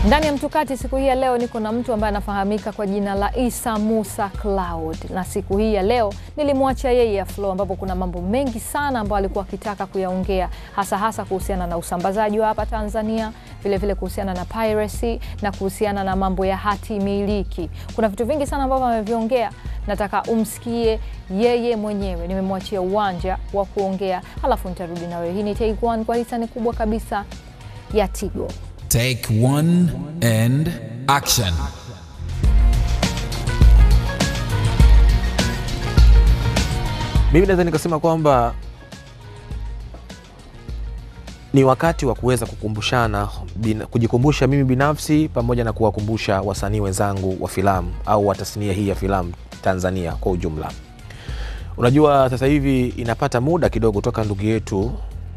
Ndani ya Mtukati siku hii ya leo niko na mtu ambaye anafahamika kwa jina la Isa Musa Cloud, na siku hii ya leo nilimwacha yeye aflow, ambapo kuna mambo mengi sana ambayo alikuwa akitaka kuyaongea, hasa hasa kuhusiana na usambazaji wa hapa Tanzania, vilevile kuhusiana na piracy na kuhusiana na mambo ya hati miliki. Kuna vitu vingi sana ambavyo ameviongea, nataka umsikie yeye mwenyewe. Nimemwachia uwanja wa kuongea, halafu nitarudi na wewe. Hii ni Take One kwa hisani kubwa kabisa ya Tigo. Take one and action. Mimi naweza nikasema kwamba ni wakati wa kuweza kukumbushana bin, kujikumbusha mimi binafsi pamoja na kuwakumbusha wasanii wenzangu wa filamu au wa tasnia hii ya filamu Tanzania kwa ujumla. Unajua, sasa hivi inapata muda kidogo toka ndugu yetu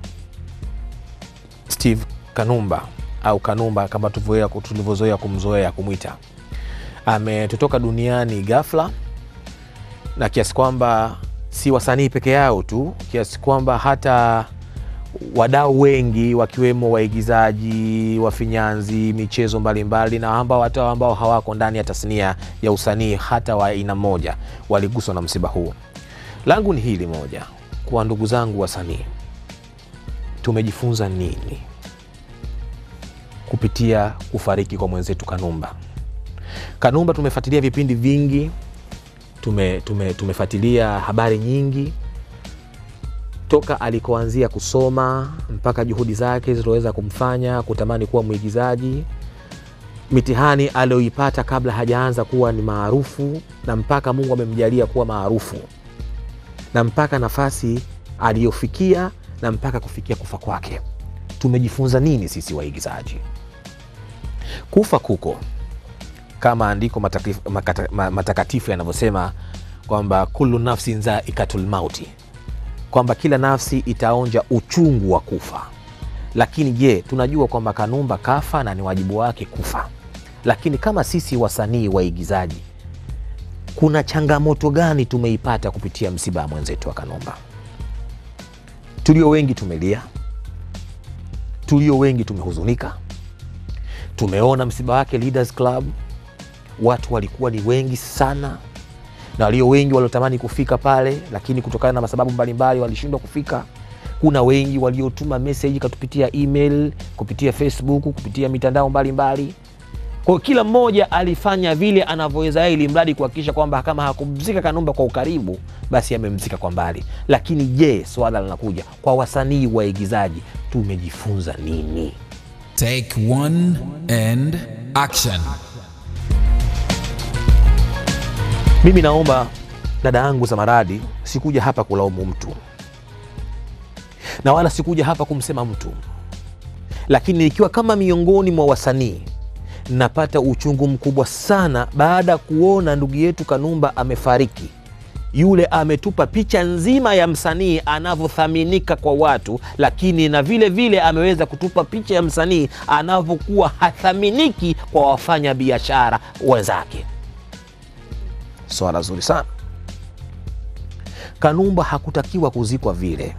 Steve Kanumba au Kanumba kama tulivyozoea tulivyozoea kumzoea kumwita ametutoka duniani ghafla, na kiasi kwamba si wasanii peke yao tu, kiasi kwamba hata wadau wengi wakiwemo waigizaji, wafinyanzi, michezo mbalimbali na ambao hata ambao hawako ndani ya tasnia ya usanii hata wa aina moja waliguswa na msiba huu. Langu ni hili moja, kwa ndugu zangu wasanii, tumejifunza nini kupitia kufariki kwa mwenzetu Kanumba? Kanumba tumefuatilia vipindi vingi, tume, tume, tumefuatilia habari nyingi toka alikoanzia kusoma mpaka juhudi zake zilizoweza kumfanya kutamani kuwa mwigizaji, mitihani aliyoipata kabla hajaanza kuwa ni maarufu, na mpaka Mungu amemjalia kuwa maarufu, na mpaka nafasi aliyofikia, na mpaka kufikia kufa kwake. Tumejifunza nini sisi waigizaji? Kufa kuko kama andiko matakatifu, makata, matakatifu yanavyosema kwamba kullu nafsin zaikatul mauti kwamba kila nafsi itaonja uchungu wa kufa. Lakini je, tunajua kwamba Kanumba kafa na ni wajibu wake kufa. Lakini kama sisi wasanii waigizaji, kuna changamoto gani tumeipata kupitia msiba wa mwenzetu wa Kanumba? Tulio wengi tumelia, tulio wengi tumehuzunika. Tumeona msiba wake Leaders Club, watu walikuwa ni wengi sana na walio wengi waliotamani kufika pale, lakini kutokana na sababu mbalimbali walishindwa kufika. Kuna wengi waliotuma meseji katupitia email, kupitia Facebook, kupitia mitandao mbalimbali. Kwa hiyo kila mmoja alifanya vile anavyoweza yeye, ili mradi kuhakikisha kwamba kama hakumzika Kanumba kwa ukaribu, basi amemzika kwa mbali. Lakini je, swala linakuja kwa wasanii waigizaji, tumejifunza nini? Take one and action. Mimi naomba dada yangu Zamaradi, sikuja hapa kulaumu mtu na wala sikuja hapa kumsema mtu, lakini ikiwa kama miongoni mwa wasanii napata uchungu mkubwa sana baada ya kuona ndugu yetu Kanumba amefariki. Yule ametupa picha nzima ya msanii anavyothaminika kwa watu, lakini na vile vile ameweza kutupa picha ya msanii anavyokuwa hathaminiki kwa wafanya biashara wenzake. Swala zuri sana. Kanumba hakutakiwa kuzikwa vile.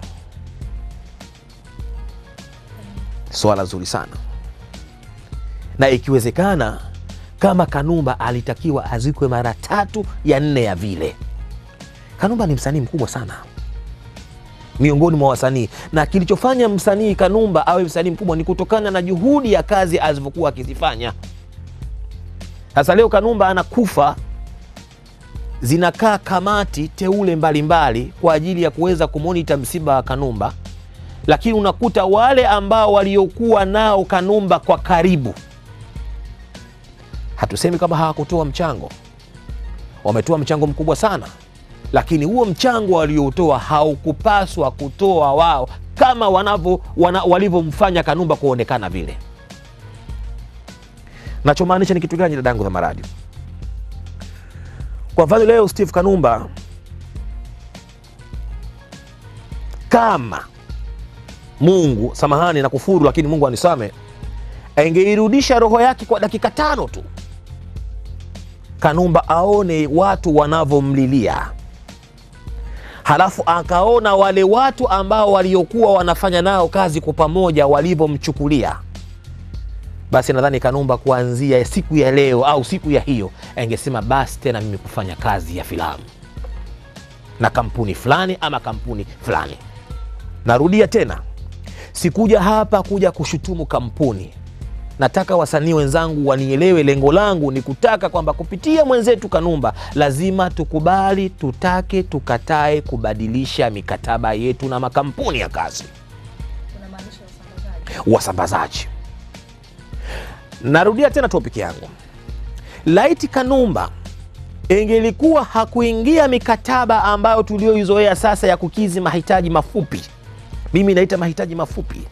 Swala zuri sana, na ikiwezekana kama Kanumba alitakiwa azikwe mara tatu ya nne ya vile. Kanumba ni msanii mkubwa sana miongoni mwa wasanii, na kilichofanya msanii Kanumba awe msanii mkubwa ni kutokana na juhudi ya kazi alivyokuwa akizifanya. Sasa leo Kanumba anakufa zinakaa kamati teule mbalimbali mbali kwa ajili ya kuweza kumonita msiba wa Kanumba, lakini unakuta wale ambao waliokuwa nao Kanumba kwa karibu, hatusemi kama hawakutoa mchango, wametoa mchango mkubwa sana, lakini huo mchango waliotoa haukupaswa kutoa wao kama wanavyo wana, walivyomfanya Kanumba kuonekana vile. Nachomaanisha ni kitu gani, dadangu Zamaradi? Kwa mfano leo Steve Kanumba kama Mungu, samahani na kufuru, lakini Mungu anisame, angeirudisha roho yake kwa dakika tano tu, Kanumba aone watu wanavyomlilia, halafu akaona wale watu ambao waliokuwa wanafanya nao kazi kwa pamoja walivyomchukulia, basi nadhani Kanumba kuanzia siku ya leo au siku ya hiyo angesema basi tena mimi kufanya kazi ya filamu na kampuni fulani ama kampuni fulani. Narudia tena, sikuja hapa kuja kushutumu kampuni. Nataka wasanii wenzangu wanielewe, lengo langu ni kutaka kwamba kupitia mwenzetu Kanumba lazima tukubali, tutake, tukatae kubadilisha mikataba yetu na makampuni ya kazi, wasambazaji. Narudia tena topiki yangu, laiti Kanumba ingelikuwa hakuingia mikataba ambayo tulioizoea sasa ya kukizi mahitaji mafupi, mimi naita mahitaji mafupi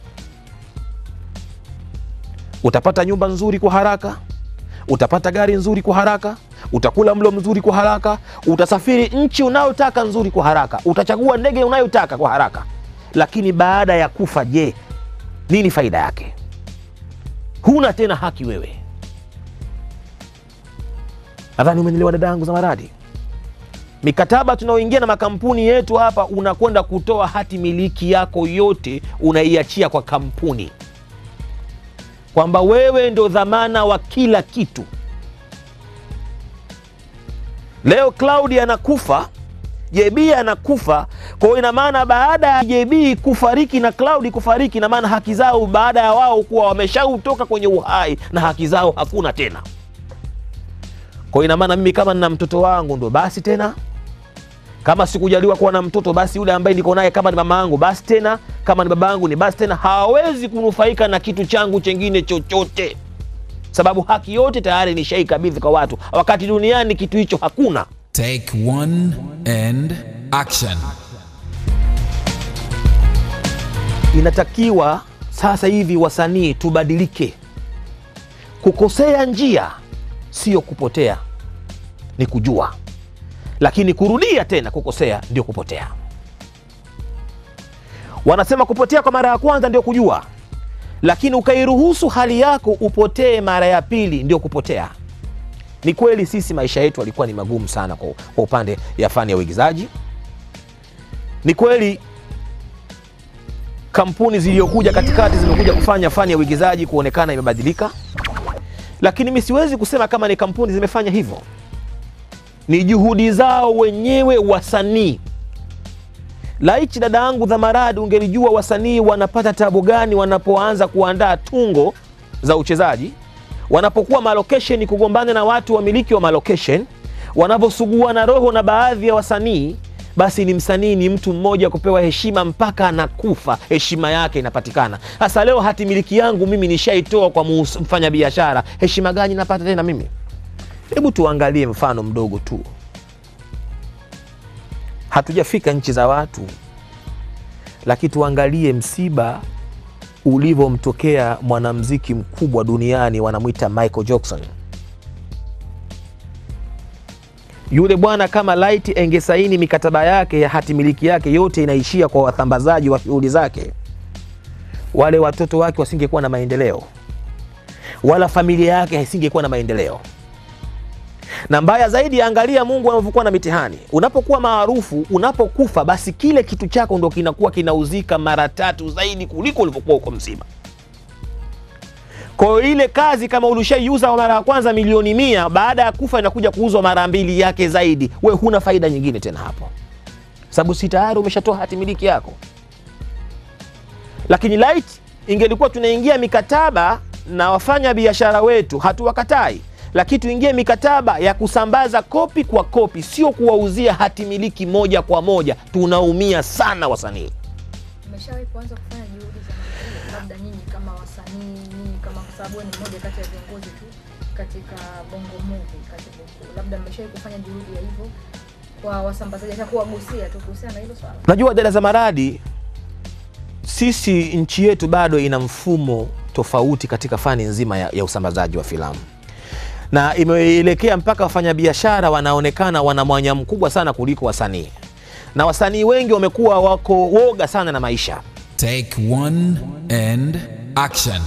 utapata nyumba nzuri kwa haraka, utapata gari nzuri kwa haraka, utakula mlo mzuri kwa haraka, utasafiri nchi unayotaka nzuri kwa haraka, utachagua ndege unayotaka kwa haraka. Lakini baada ya kufa, je, nini faida yake? Huna tena haki wewe. Nadhani umenielewa dada yangu Zamaradi. Mikataba tunaoingia na makampuni yetu hapa, unakwenda kutoa hati miliki yako yote, unaiachia kwa kampuni kwamba wewe ndo dhamana wa kila kitu. Leo Claudi anakufa, JB anakufa. Kwa hiyo ina maana baada ya JB kufariki na Claudi kufariki, ina maana haki zao baada ya wao kuwa wameshautoka kwenye uhai na haki zao hakuna tena. Kwa hiyo ina maana mimi kama nina mtoto wangu ndo basi tena kama sikujaliwa kuwa na mtoto basi yule ambaye niko naye kama ni mama yangu basi tena, kama ni baba yangu ni basi tena, hawezi kunufaika na kitu changu chengine chochote, sababu haki yote tayari nishaikabidhi kwa watu, wakati duniani kitu hicho hakuna. Take one and action. Inatakiwa sasa hivi wasanii tubadilike. Kukosea njia sio kupotea, ni kujua lakini kurudia tena kukosea ndio kupotea. Wanasema kupotea kwa mara ya kwanza ndio kujua, lakini ukairuhusu hali yako upotee mara ya pili ndio kupotea. Ni kweli sisi maisha yetu alikuwa ni magumu sana kwa, kwa upande ya fani ya uigizaji. Ni kweli kampuni zilizokuja katikati zimekuja kufanya fani ya uigizaji kuonekana imebadilika, lakini mi siwezi kusema kama ni kampuni zimefanya hivyo ni juhudi zao wenyewe wasanii. Laichi dada yangu Dhamaradi, ungelijua wasanii wanapata tabu gani wanapoanza kuandaa tungo za uchezaji, wanapokuwa malokesheni kugombana na watu wamiliki wa malokesheni, wanavyosugua na roho na baadhi ya wasanii. Basi ni msanii ni mtu mmoja kupewa heshima mpaka anakufa, heshima yake inapatikana. Sasa leo hati miliki yangu mimi nishaitoa kwa mfanya biashara, heshima gani napata tena mimi? Hebu tuangalie mfano mdogo tu, hatujafika nchi za watu, lakini tuangalie msiba ulivyomtokea mwanamuziki mkubwa duniani, wanamwita Michael Jackson. Yule bwana kama laiti engesaini mikataba yake ya hati miliki yake yote inaishia kwa wasambazaji wa shughuli zake, wale watoto wake wasingekuwa na maendeleo, wala familia yake isingekuwa na maendeleo na mbaya zaidi, angalia Mungu anavyokuwa na mitihani. Unapokuwa maarufu, unapokufa, basi kile kitu chako ndo kinakuwa kinauzika mara tatu zaidi kuliko ulivyokuwa uko mzima. Kwa hiyo ile kazi kama ulishaiuza mara ya kwanza milioni mia, baada ya kufa inakuja kuuzwa mara mbili yake zaidi, we huna faida nyingine tena hapo, sababu si tayari umeshatoa hati miliki yako. Lakini light ingelikuwa tunaingia mikataba na wafanya biashara wetu, hatuwakatai lakini tuingie mikataba ya kusambaza kopi kwa kopi, sio kuwauzia hati miliki moja kwa moja. Tunaumia sana wasanii. Umeshawahi kuanza kufanya juhudi za namna hiyo, labda nyinyi kama wasanii, nyinyi kama, kwa sababu ni mmoja kati ya viongozi tu katika Bongo Movie, katibu mkuu, labda mmeshawahi kufanya juhudi ya hivyo kwa wasambazaji, hata kuwagusia tu kuhusiana na hilo swala? Najua dada za maradi, sisi nchi yetu bado ina mfumo tofauti katika fani nzima ya, ya usambazaji wa filamu na imeelekea mpaka wafanyabiashara wanaonekana wana mwanya mkubwa sana kuliko wasanii, na wasanii wengi wamekuwa wako woga sana na maisha. Take one and action.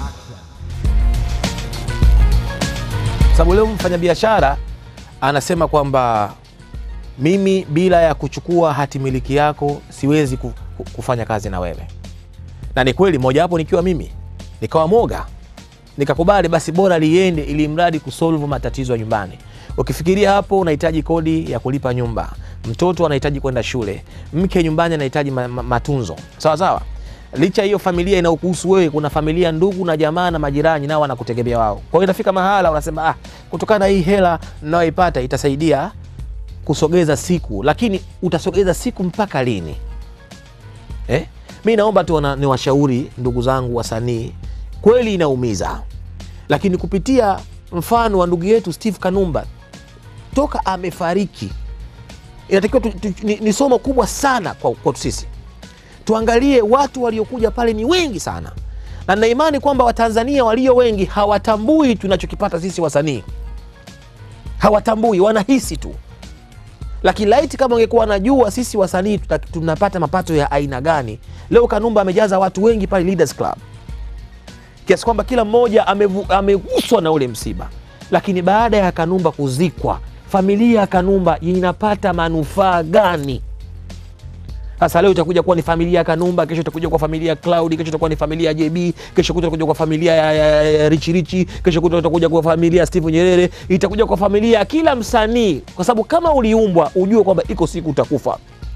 Sababu leo mfanyabiashara anasema kwamba mimi bila ya kuchukua hati miliki yako siwezi ku- ku- kufanya kazi na wewe, na ni kweli, mojawapo nikiwa mimi nikawa moga nikakubali basi bora liende ili mradi kusolve matatizo ya nyumbani ukifikiria hapo unahitaji kodi ya kulipa nyumba mtoto anahitaji kwenda shule mke nyumbani anahitaji ma, ma, matunzo sawa sawa licha hiyo familia inayokuhusu wewe kuna familia ndugu na jamaa na majirani nao wanakutegemea wao kwa hiyo inafika mahala unasema ah, kutokana na hii hela nayoipata itasaidia kusogeza siku lakini utasogeza siku mpaka lini eh? mi naomba tu wana- niwashauri ndugu zangu wasanii kweli inaumiza lakini kupitia mfano wa ndugu yetu steve kanumba toka amefariki inatakiwa tu, tu, ni, ni somo kubwa sana kwa kwetu sisi tuangalie watu waliokuja pale ni wengi sana na nina imani kwamba watanzania walio wengi hawatambui tunachokipata sisi wasanii hawatambui wanahisi tu lakini laiti kama ungekuwa najua sisi wasanii tuta- tunapata mapato ya aina gani leo kanumba amejaza watu wengi pale leaders club kiasi kwamba kila mmoja amevu- ameguswa na ule msiba lakini baada ya kanumba kuzikwa familia ya kanumba inapata manufaa gani sasa leo itakuja kuwa ni familia ya kanumba kesho itakuja kuwa familia ya cloud kesho itakuwa ni familia ya jb kesho kuta itakuja kuwa familia ya, ya, ya richi richi kesho kuta itakuja kuwa familia ya steve nyerere itakuja kwa familia ya kila msanii kwa sababu kama uliumbwa ujue kwamba iko siku utakufa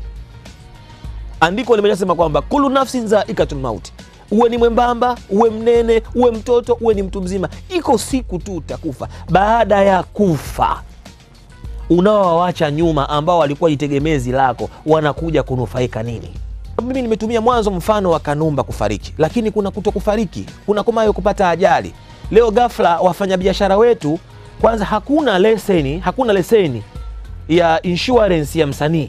andiko limeshasema kwamba kulu nafsin zaikatul mauti uwe ni mwembamba uwe mnene uwe mtoto uwe ni mtu mzima iko siku tu utakufa baada ya kufa unaowawacha nyuma ambao walikuwa jitegemezi lako wanakuja kunufaika nini mimi nimetumia mwanzo mfano wa kanumba kufariki lakini kuna kuto kufariki kuna kumayo kupata ajali leo ghafla wafanyabiashara wetu kwanza hakuna leseni hakuna leseni ya insurance ya msanii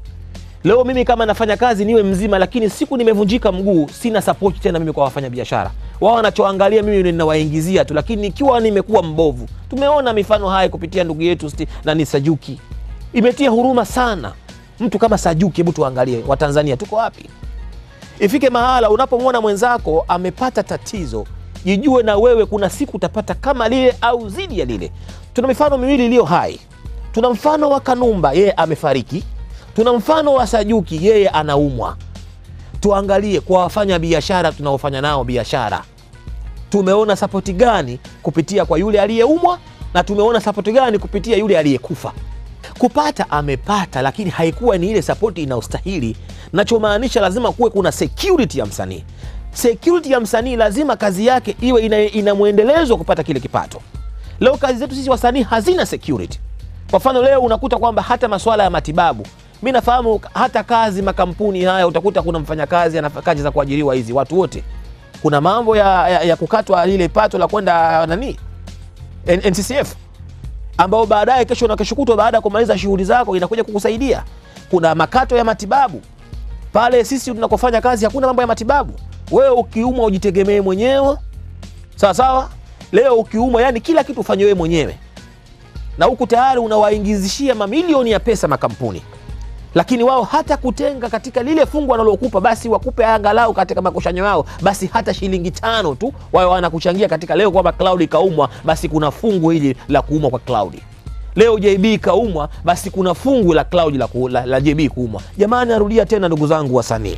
leo mimi kama nafanya kazi niwe mzima lakini siku nimevunjika mguu sina support tena mimi kwa wafanyabiashara wao wanachoangalia mimi ndio ninawaingizia tu lakini ikiwa nimekuwa mbovu tumeona mifano haya kupitia ndugu yetu Sti- nani sajuki imetia huruma sana mtu kama sajuki hebu tuangalie watanzania tuko wapi ifike mahala unapomwona mwenzako amepata tatizo jijue na wewe kuna siku utapata kama lile au zidi ya lile tuna mifano miwili iliyo hai tuna mfano wa kanumba yeye amefariki tuna mfano wa sajuki yeye anaumwa tuangalie kwa wafanya biashara tunaofanya nao biashara tumeona sapoti gani kupitia kwa yule aliyeumwa na tumeona sapoti gani kupitia yule aliyekufa kupata amepata lakini haikuwa ni ile sapoti inayostahili nachomaanisha lazima kuwe kuna security ya msanii security ya msanii lazima kazi yake iwe ina, ina mwendelezo wa kupata kile kipato leo kazi zetu sisi wasanii hazina security kwa mfano leo unakuta kwamba hata masuala ya matibabu mi nafahamu hata kazi makampuni haya utakuta kuna mfanyakazi ana kazi za kuajiriwa hizi watu wote kuna mambo ya, ya, ya kukatwa lile pato la kwenda nani N- nccf ambao baadaye kesho na kesho kutwa baada ya kumaliza shughuli zako inakuja kukusaidia kuna makato ya matibabu pale sisi tunakofanya kazi hakuna mambo ya matibabu wewe ukiumwa ujitegemee mwenyewe sawa sawa leo ukiumwa yani kila kitu ufanye wewe mwenyewe na huku tayari unawaingizishia mamilioni ya pesa makampuni lakini wao hata kutenga katika lile fungu wanalokupa basi wakupe angalau katika makushanyo yao basi hata shilingi tano tu wao wanakuchangia katika leo kwamba cloud ikaumwa basi kuna fungu hili la kuumwa kwa cloud leo jb ikaumwa basi kuna fungu la cloud la, ku, la, la jb kuumwa jamani narudia tena ndugu zangu wasanii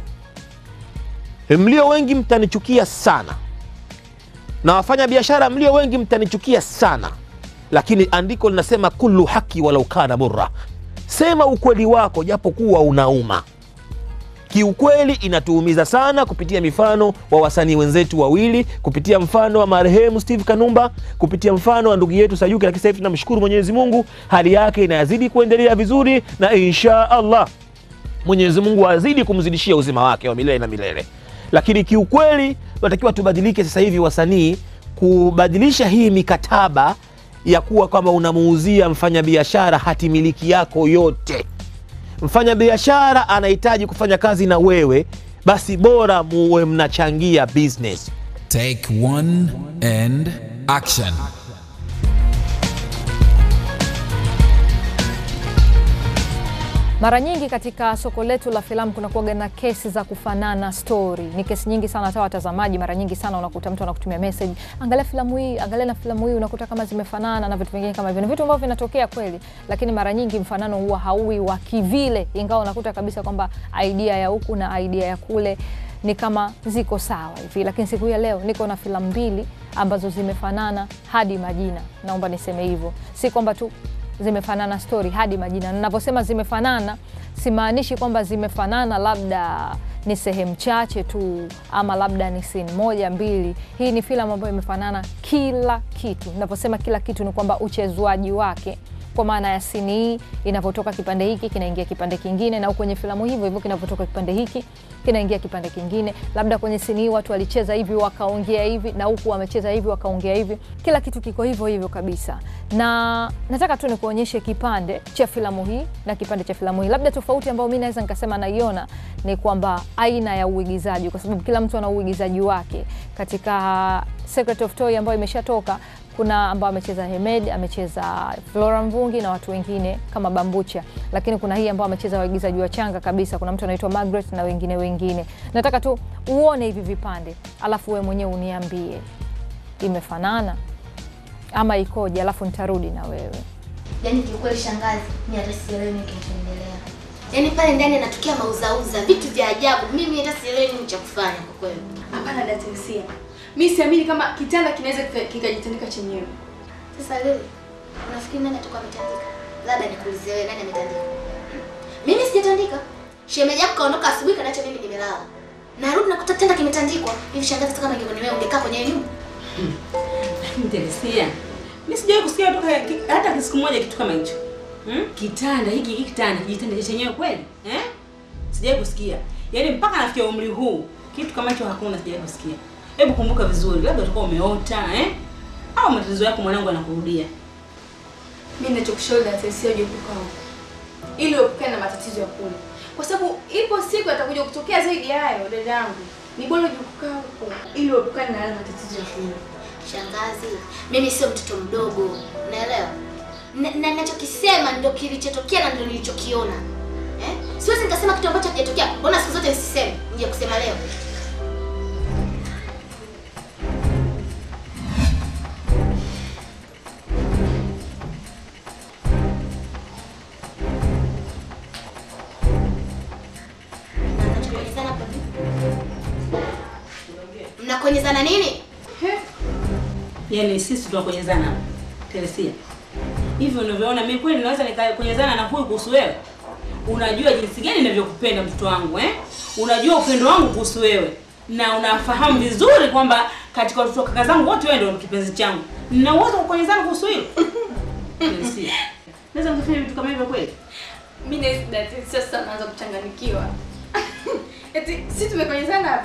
mlio wengi mtanichukia sana na wafanya biashara mlio wengi mtanichukia sana lakini andiko linasema kullu haki walau kana murra sema ukweli wako japokuwa unauma kiukweli inatuumiza sana kupitia mifano wa wasanii wenzetu wawili kupitia mfano wa marehemu steve kanumba kupitia mfano wa ndugu yetu sayuki lakini sasa hivi tunamshukuru mwenyezi mungu hali yake inazidi kuendelea vizuri na insha allah mwenyezi mungu azidi kumzidishia uzima wake wa milele na milele lakini kiukweli tunatakiwa tubadilike sasa hivi wasanii kubadilisha hii mikataba ya kuwa kwamba unamuuzia mfanyabiashara hati miliki yako yote mfanyabiashara anahitaji kufanya kazi na wewe basi bora muwe mnachangia business Take one and action. Mara nyingi katika soko letu la filamu kunakuwaga na kesi za kufanana story. Ni kesi nyingi sana, hata watazamaji mara nyingi sana unakuta mtu anakutumia message, angalia filamu hii, angalia na filamu hii, unakuta kama zimefanana na vitu vingine kama hivyo. Ni vitu ambavyo vinatokea kweli, lakini mara nyingi mfanano huwa hauwi wa kivile, ingawa unakuta kabisa kwamba idea ya huku na idea ya kule ni kama ziko sawa hivi, lakini siku hii ya leo niko na filamu mbili ambazo zimefanana hadi majina. Naomba niseme hivyo, si kwamba tu zimefanana stori hadi majina. Ninavyosema zimefanana, simaanishi kwamba zimefanana labda ni sehemu chache tu ama labda ni scene moja mbili. Hii ni filamu ambayo imefanana kila kitu. Ninavyosema kila kitu ni kwamba uchezwaji wake kwa maana ya sini hii inavyotoka kipande hiki kinaingia kipande kingine, na kwenye filamu hivyo hivyo kinavyotoka kipande hiki kinaingia kipande kingine. Labda kwenye sini hii watu walicheza hivi wakaongea hivi, na huku wamecheza hivi wakaongea hivi. Kila kitu kiko hivyo hivyo kabisa, na nataka tu nikuonyeshe kipande cha filamu hii na kipande cha filamu hii. Labda tofauti ambayo mi naweza nikasema naiona ni kwamba aina ya uigizaji, kwa sababu kila mtu ana uigizaji wake. Katika Secret of Toy ambayo imeshatoka kuna ambao amecheza Hemed, amecheza Flora Mvungi na watu wengine kama Bambucha, lakini kuna hii ambao amecheza waigizaji wachanga kabisa. Kuna mtu anaitwa Margaret na wengine wengine. Nataka tu uone hivi vipande, alafu we mwenyewe uniambie imefanana ama ikoje, alafu nitarudi na wewe. Yaani kiukweli shangazi, mi hata sielewi nini kinachoendelea. Yaani pale ndani anatokea mauzauza vitu vya ajabu, mimi hata sielewi nini cha kufanya kwa kweli. Hapana Datesia, mi siamini kama kitanda kinaweza kika- kikajitandika chenyewe. Sasa leo unafikiri nani atakuwa ametandika? Labda nikuulize wewe, nani ametandika? Mimi sijatandika. Shemeji yako kaondoka asubuhi, kanacha mimi nimelala. Narudi nakuta kitanda kimetandikwa. Hivi shangazi, hata kama ingekuwa ni wewe ungekaa kwenye hiyo nyumba? Teresia, mimi sijawahi kusikia toka ki- hata siku moja kitu kama hicho. Hmm? Kitanda hiki hiki kitanda kijitanda chenyewe kweli? Eh? Sijawahi kusikia. Yaani mpaka nafikia umri huu kitu kama hicho hakuna sijawahi kusikia. Hebu kumbuka vizuri, labda utakuwa umeota, eh? Au matatizo yako mwanangu anakurudia. Mi ninachokushauri Datesia, uje kukaa huko ili uepukane na matatizo ya kule, kwa sababu ipo siku atakuja kutokea zaidi ya hayo. Dada yangu, ni bora uje kukaa huko ili uepukane na yale matatizo ya kule. Shangazi, mimi sio mtoto mdogo, unaelewa? Na na ninachokisema ndio kilichotokea na ndio nilichokiona. Eh? Siwezi nikasema kitu ambacho hakijatokea. Mbona siku zote nisiseme? Nje kusema leo. Na mnachokonyezana hapo ni? Mnakonyezana nini? Yaani sisi tunakonyezana hapa. Teresia. Hivyo unavyoona mimi kweli naweza nikakonyezana na huyu kuhusu wewe. Unajua jinsi gani ninavyokupenda mtoto wangu eh? Unajua upendo wangu kuhusu wewe. Na unafahamu vizuri kwamba katika watoto wa kaka zangu wote wewe ndio kipenzi changu. Nina uwezo wa kukonyezana kuhusu hilo. Teresia. Naweza nikafanya vitu kama hivyo kweli? Mi nahisi Datesia sasa naanza kuchanganikiwa. Eti si tumekonyezana hapa?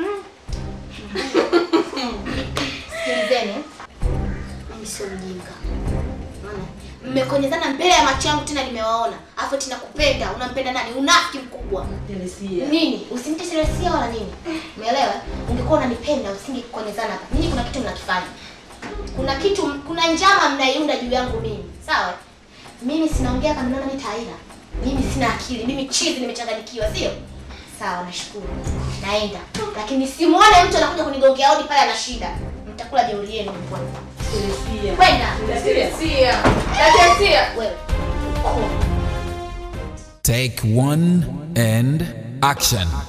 Sikilizeni. Mimi sio mjinga. Unaona? Mmekonyezana mbele ya macho yangu tena nimewaona. Alafu tena kupenda, unampenda nani? Unafiki mkubwa. Teresia. Nini? Usinite serious wala nini? Umeelewa? Ungekuwa unanipenda usingekonyezana hapa. Ninyi kuna kitu mnakifanya. Kuna kitu kuna njama mnaiunda juu yangu mimi. Sawa? Mimi sinaongea kama naona mimi taira. Mimi sina akili. Mimi chizi nimechanganyikiwa, sio? Sawa, nashukuru. Naenda. Lakini simuone mtu anakuja kunigongea hodi pale ana shida. Mtakula jeuri yenu mbona. Teresia. Kwenda. Datesia, Datesia. Wewe. Koma. Take one and action.